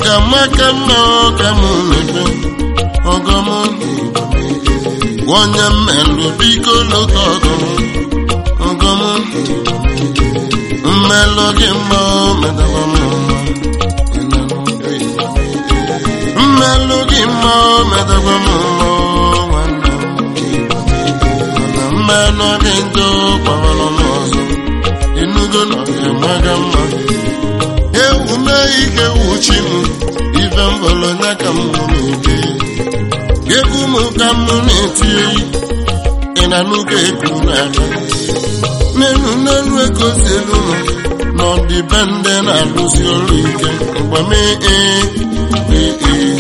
ọgamaka mma ọka m na-ekpe ọgọm onye mmelụ biko lota ọgọm ọgọm mmelụ gị mma o medaba m mma mmelụ gị mma o medaba m mma o nwanne m mana mmelụ gị njọ gbawara m ọzọ ịnụgo na ọ ga-emaga mma ewu mee ike wuchi m ife mbọlọnya ka m na-ege egwu m ka m na-eti oyi ị na n'ụka ekwu n'aka n'elu n'elu ego si elu nọ n'ọdịbendị na-alụsi ọrụ ike mgbamee ee ee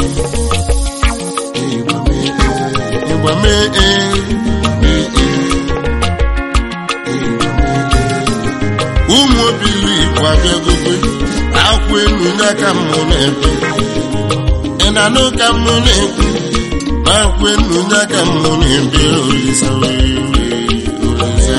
ịgbamee ee ee ụmụ obili igbo abịagogo akwụ elu n'aka m na-ebe ị na-anụ ka m na-ekwu akwụ elu n'aka m na-ebe olisa olisa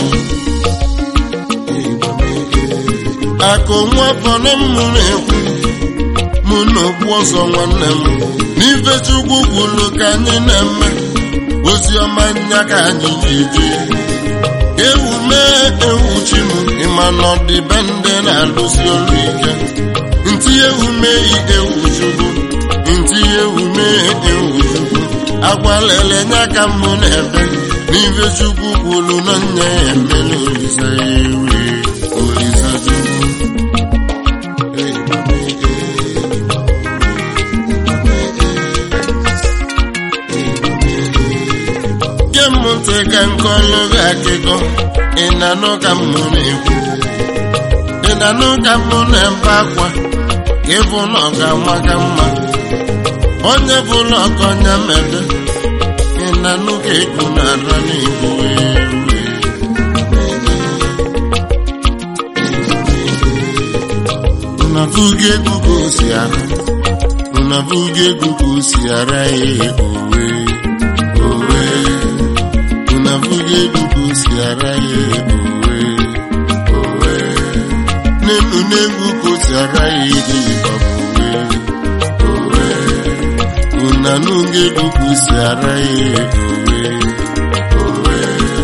akụ nwa bọrọ m na-ekwu mụ na okpu ọzọ nwanne m n'ife chukwu kwuru ka anyị na-eme ozi ọma nya ka anyị ji eje ewu mee ewu chi m ịma na ọdịbendị na-alụsi ọrụ ike ntị ewu mee ewu chukwu ntị ewu mee ewu chukwu agwalele nya ka m na-ebe n'ife chukwu kwuru na nya ya emela olisa ewe olisa chukwu gee m ntị ka nkọlụ gị akụkọ ị na-anụ ka m na-ekwu ị na-anụ ka m na-ebe akwa ka ịbụ na ọ ga-ama ka mma onye bụla ọkọnya mebe ị na-anụ ka egwu na-ara n'igbo unavuga egwu ka o si ara unavuga egwu ka o si ara ya owe owe unavuga egwu ka o si ara ya owe owe n'elu n'egwu ka o si ara ya ide owe owe unanuga egwu ka o si ara ya owe owe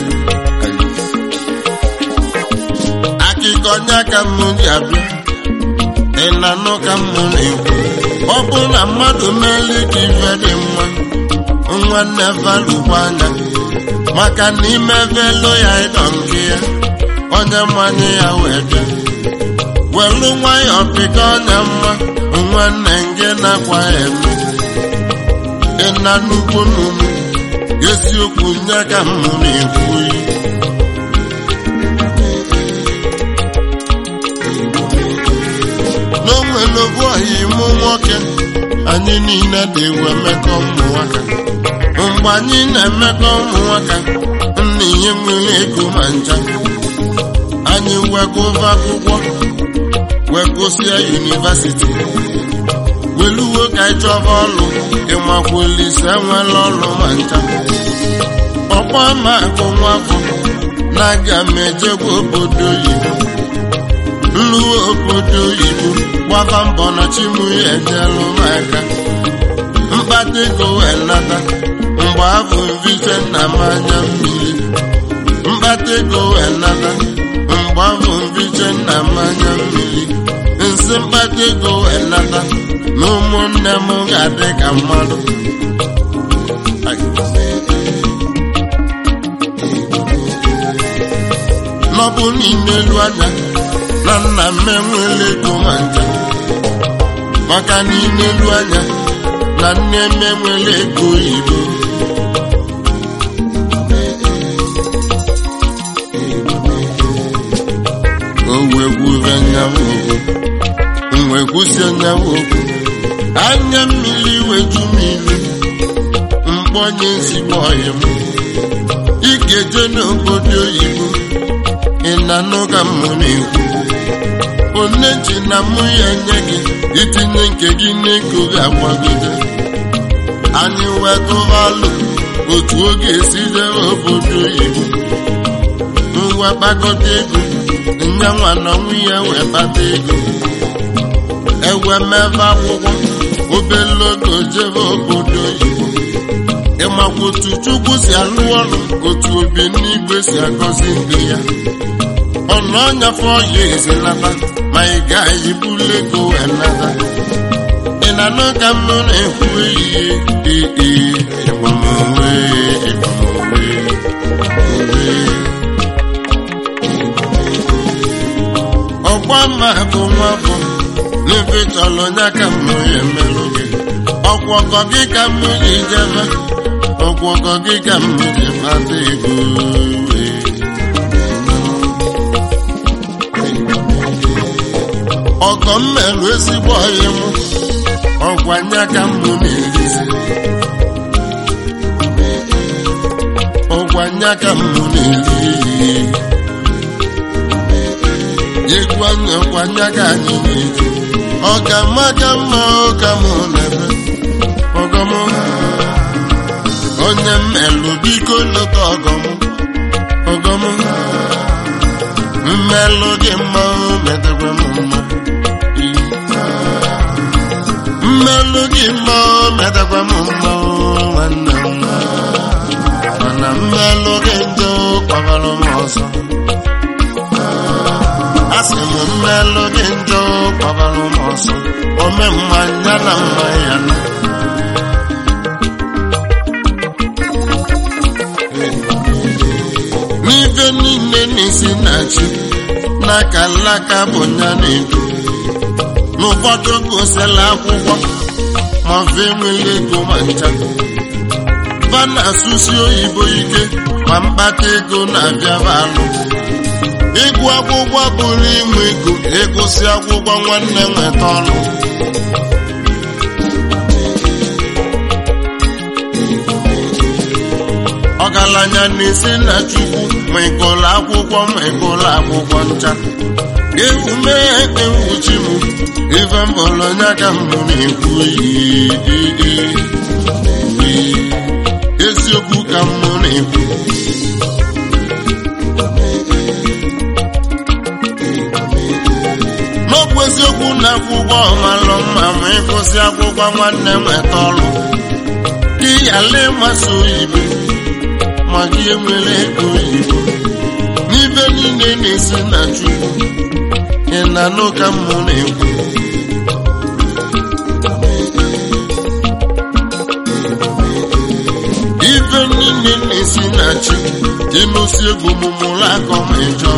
akụkọ nya ka m ji abịa ị na-anụ ka m na-ekwu ọ bụ na mmadụ meeli ka ife dị mma nwanne valụkwa anya maka na ime velo ya ịdọ nke ya onye mmanye ya wee bịa welu nwayọ pịka ọnya mma nwanne nge na-akwa eme ịna nnukwu n'umu eziokwu nye ka m na-ekwu yi n'onwelobu ọhịa ịmụ nwoke anyị niile dị ewu emekọ ụmụ nwaka mgbe anyị na-emekọ ụmụ nwaka nna ihe nwere ego ma ncha anyị wegova akwụkwọ wegụsịa yunivasiti weluwo ka anyị chọba ọlụ ịmakwulise enwela ọlụ ma ncha ọkwa ma akụ nwafọ na-aga m ejegwa obodo oyibo nluwe obodo oyibo gbaba mbọ na chimu ya ejelụ m aka mkpata ego wee nata mgbe afọ mvite na mmanya mmiri mkpata ego wee nata mgbe afọ mvite na mmanya mmiri nsị mkpata ego wee nata na ụmụnne m ga-adị ka mmadụ n'ọbụ n'ime elu anya na nna m enwela ego ma ncha maka n'ime elu anya na nne m enwela ego oyibo o wee gwure nyawo okwu wee kwụsị nyawo okwu anya mmiri weju mmiri mkpọnye ezigbo ọyị m ị ga-eje n'obodo oyibo ị na-anụ ka m na-ekwu one ji na mụ ya nye gị itinye nke gị n'ego ga-agbagide anyị wetụvalụ otu oge esi jere obodo oyibo ngwa kpakọta ego nyanwa na nwunye wee kpata ego ewe mebe akwụkwọ obele oge jebe obodo oyibo ịmakwa otu chukwu si alụ ọrụ otu obi n'igwe si agọzi ndị ya ọnụ ọnyafe ọya ezinata ma ị gaghị bulu ego wee nata ị na-anụ ka m na-ekwu ehihie ee ịgbamowe ịgbamowe owe ọgba mma bụ nwa bụ n'ebe chọrọ ya ka m ya emelụ gị ọkwọkọ gị ka m ji jebe ọkwọkọ gị ka m ji kpata ego ọgọ m merụ ezigbo ọyị m ọgwa nya ka m na-erizi ọgwa nya ka m na-eri egwu anya ọgwa nya ka anyị na-eji ọ ka mma ka mma ụka m na-ebe ọgọm onye mmelụ biko lụta ọgọm ọgọm mmelụ gị mma metakwa m mma mmelụ gị mma metakwa m mma nwanne m mana mmelụ gị njọ kpabara m ọzọ asị m mmelụ gị njọ kpabara m ọzọ ome mmanya na mma ya na n'ife niile n'isi na chi n'aka alaka bụ nya na-edu n'ụfọdụ gosila akwụkwọ ma fe nwere ego ma ncha va na-asụsi oyibo ike ma mkpata ego na-abịaba alụ ịgụ akwụkwọ bụrụ inwe ego ịgụsị akwụkwọ nwanne nweta ọrụ ọgaranya na-esi na chukwu ma ịgụlụ akwụkwọ ma ịgụlụ akwụkwọ ncha ewu mee ewuchi m ife mbọrọ nya ka m na-ekwu eziokwu ka m na-ekwu n'ọbụ eziokwu na akwụkwọ ọmalụ mma ma ịgụsị akwụkwọ nwanne nweta ọrụ gị yala ịmasị oyibo ma gị enwere ego oyibo n'ibe niile na-esi na chukwu ị na-anụ ka m na-ekwu ife niile na-esi na chi ịnụsi egwu mụmụrụ akọ ma ịjọ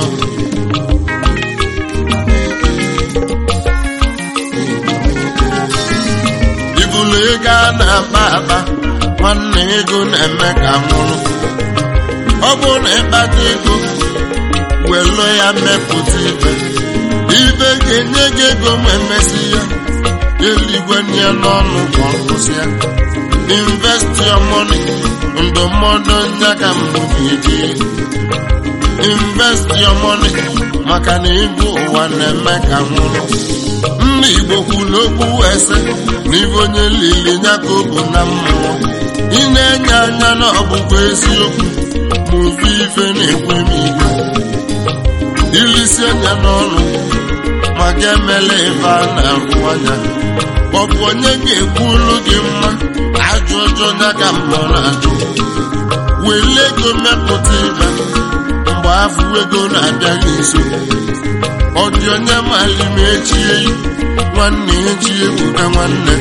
ibulu ego a na-akpa akpa nwanne ego na-eme ka nwụrụ ọ bụrụ na ịkpata ego welu ya mepụta ibe ibe ga-enye gị ego ma emesi ya eluigwe nye n'ọnụ kwa nkwụsị ya invest your money ndụmọdụ nya ka mbụ ga-eji invest your money maka na ịbụ ụwa na-eme ka nwụrụ nna igbo kwuru okwu ese na ibe onye lili nya ka o bụ na mmụọ ị na-enye anya na ọbụbụ eziokwu ma ofe ife na-ekwe m igwe ilisi anya n'ọnụ ma ga emela ebe a na-ahụ anya ọ bụ onye ga-ekwu olu gị mma ajụ ọjọọ ya ka mma na-ajụ wele ego mepụta ibe mgbe afọ ego na-abịaghị nso ọ dị onye mali ma echie nwanne echi ebuka nwanne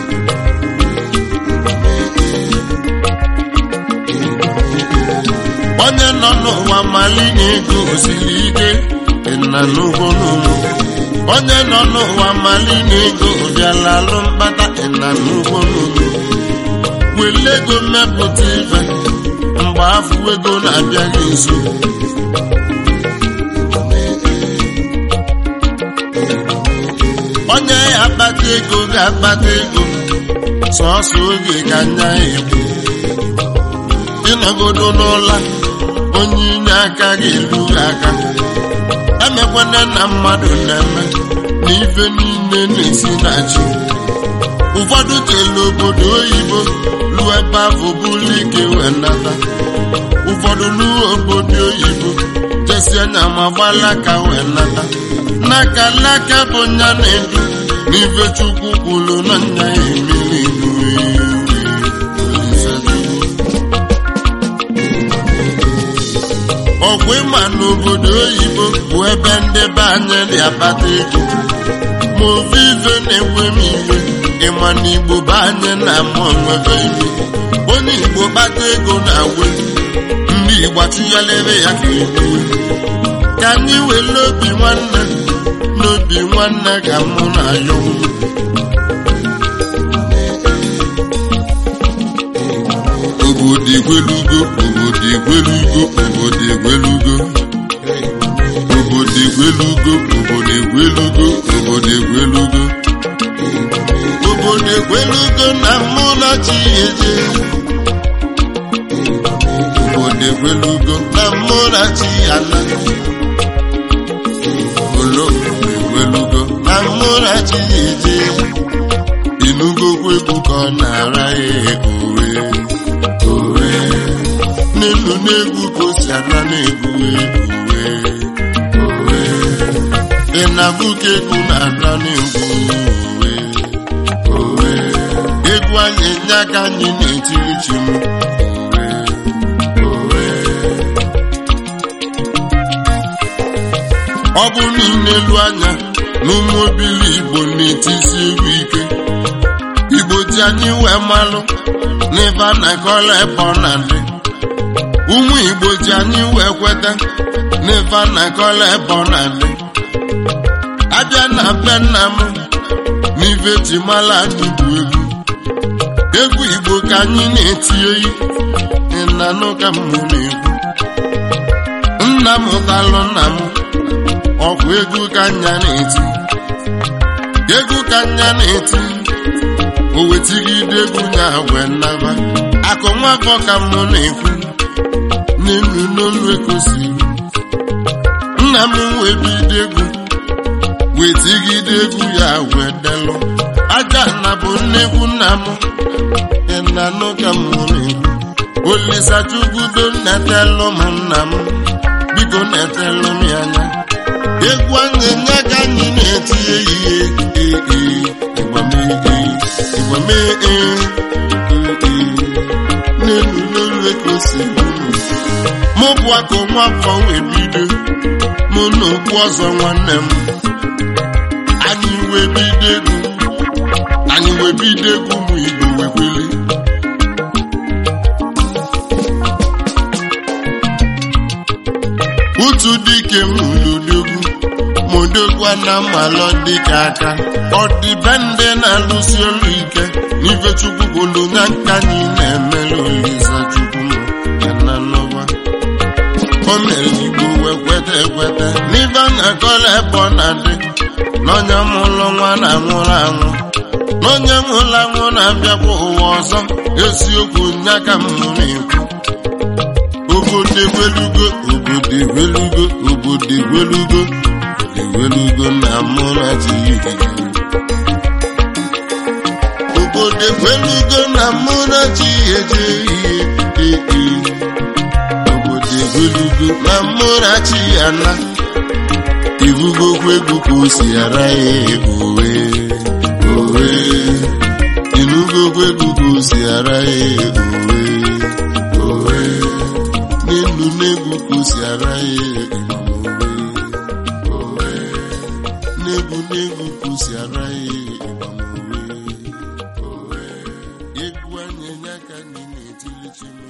onye nọ n'ụwa mali na ego osiri ike na n'ugbo n'ugbo onye nọ n'ụwa mali na ego bịala alụ mkpata na n'ugbo n'ugbo wele ego mmepụta ife mgbe afọ ego na-abịaghị nso onye ya akpata ego ga-akpata ego sọọsọ oge ka nya egbu ịnọgodo n'ụla onye inye aka ga-eru aka emekwana na mmadụ na-eme na ife niile na-esi na chi ụfọdụ jelu obodo oyibo ruo ebe afọ bụrụ ike wee nata ụfọdụ ruo obodo oyibo jesi anya ma gbalaka wee nata n'aka laka bụ nya na-edu n'ife chukwu kwuru na nya ya emeli ọgwụ ịma n'obodo oyibo bụ ebe ndị be anyị dị akpata ego ma ovive na-enwe m iwe ịma na igbo be anyị na-ama onwebe iwe onye igbo kpata ego na-awe ndị igbo atụnyelere ya ka egbuwe ka anyị were obi nwanne n'obi nwanne ka mụ na ya obodo egwelugo obodo egwelugo obodo egwelugo obodo egwelugo obodo egwelugo obodo egwelugo obodo egwelugo na mụ na chi eje obodo egwelugo na mụ na chi ala olo egwelugo na mụ na chi eje inugokwu egwu ka ọ na-ara ya owe owe n'elu n'egwu ka o si ala na-egwu egwu owe ị na-abụ ka egwu na-ala na-egwu owe owe egwu anyị nye aka anyị na-etiri chi m owe owe ọ bụ niile elu anya na ụmụ obili igbo na-etisi egwu ike igbo ji anyị wee malụ n'ife a na-akọla ebe ọ na-adị ụmụ igbo ji anyị wee kweta n'ife a na-akọla ebe ọ na-adị abịa na be nna m n'ife ji mala anyị bụ egwu egwu igbo ka anyị na-eti oyi ịnanụ ka m na-egwu nna m ụtalụ nna m ọkwa egwu ka nya na-eti egwu ka nya na-eti o wetigide egwu nya wee nnaba akụ nwafọ ka mụ na-ekwu n'elu n'olu ekosiri nna m wee bido egwu wetigide egwu ya wee delụ aja na bụ nnekwu nna m ịnanụ ka mụ na-ekwu olisachukwudo netelụ m nna m biko netelụ m ya anya egwu anyị nye ka anyị na-eti ehihie ee ịgbamee n'elu n'elu ekosi mụ bụ akụ nwafọ wee bido mụ na okpu ọzọ nwanne m anyị wee bido egwu anyị wee bido egwu ụmụ igbo wekweli utu dike m ludogwu modogwa na mmalọ dịka aka ọ dịbe ndị na-alụsi ọrụ ike n'ife chukwu gwulu na nka anyị na-emere olisa chukwu m ya na n'ụwa o mere igbo wee kweta ekweta n'ife a na-akọla ebe ọ na-adị n'onye mụlụ nwa na-anwụrụ anwụ n'onye nwụrụ anwụ na-abịakwa ụwa ọzọ eziokwu nya ka m na-ekwu obodo egwelugo obodo egwelugo obodo egwelugo egwelugo na mụrachi obodo egwelugo na mụrachi eje ihe ee obodo egwelugo na mụrachi ana ibugokwa egwu ka o si ara ya owe owe inugokwa egwu ka o si ara ya owe owe n'elu n'egwu ka o si ara ya owe n'egwu n'egwu ka o si ara ya owe owe egwu anyị nya ka anyị na-etili chi m